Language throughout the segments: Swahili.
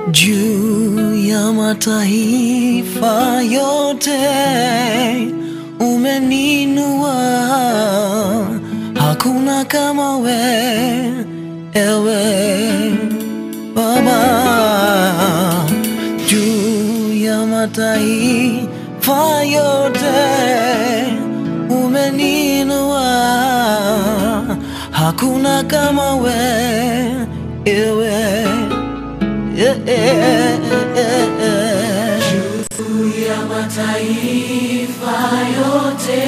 juu ya mataifa yote umeninua, hakuna kama we, ewe Baba, juu ya mataifa yote umeninua, hakuna kama we, ewe yeah, yeah, yeah, yeah. ya mataifa yote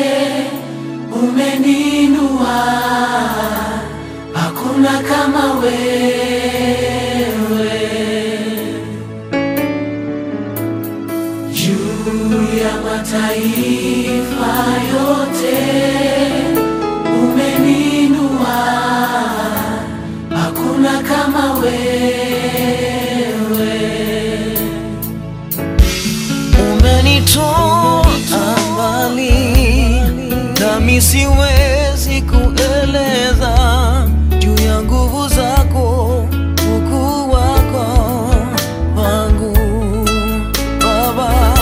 umeninua, hakuna kama wewe. Juu ya mataifa yote umeninua, hakuna kama wewe. Umenitoa mbali, nami siwezi kueleza juu ya nguvu zako, ukuu wako wangu Baba.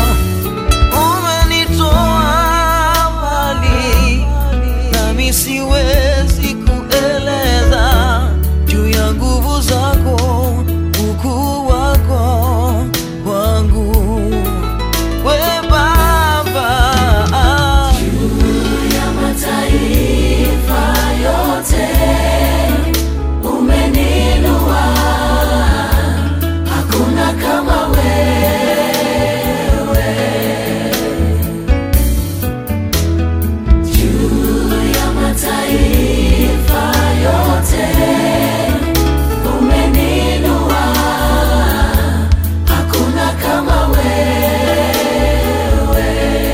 Umenitoa mbali, nami siwezi kueleza juu ya nguvu zako, ukuu wako wangu we Baba. ya mataifa yote umeninua, hakuna kama wewe. Juu ya mataifa yote umeninua, hakuna kama wewe.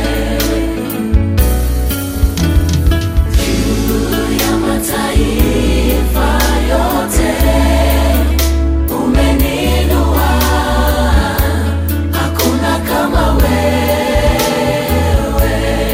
ya mataifa yote umeninua, hakuna kama wewe.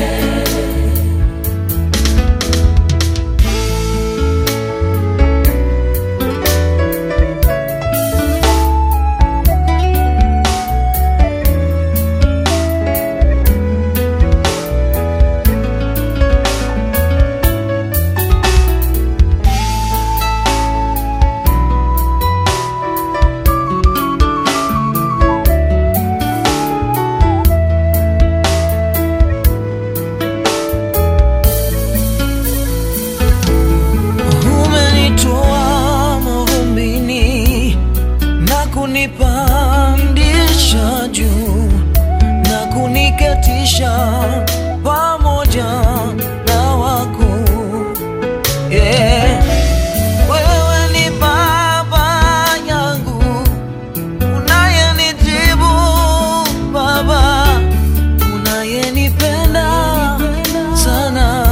Umenitoa mavumbini na kunipandisha juu na kuniketisha pamoja na wakuu. Yeah. Wewe ni baba yangu unayenijibu Baba, unayenipenda sana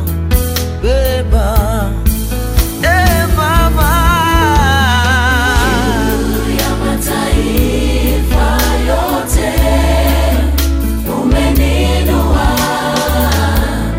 beba Eh, Baba. ya mataifa yote umeninua,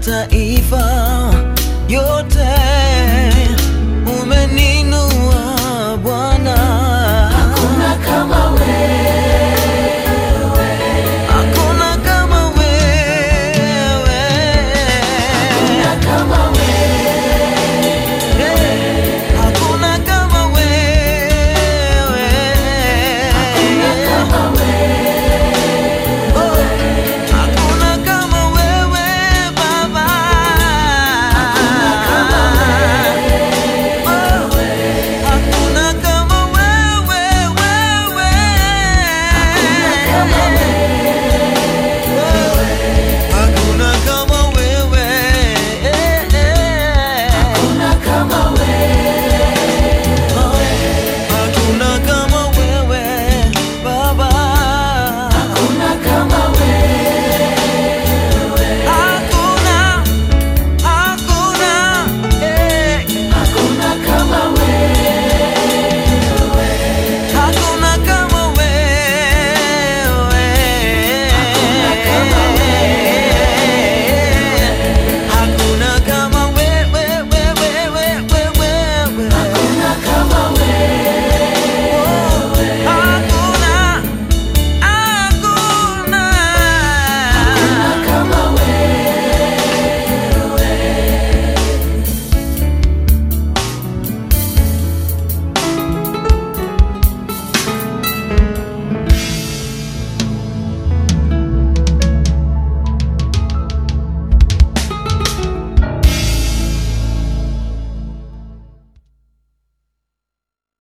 mataifa yote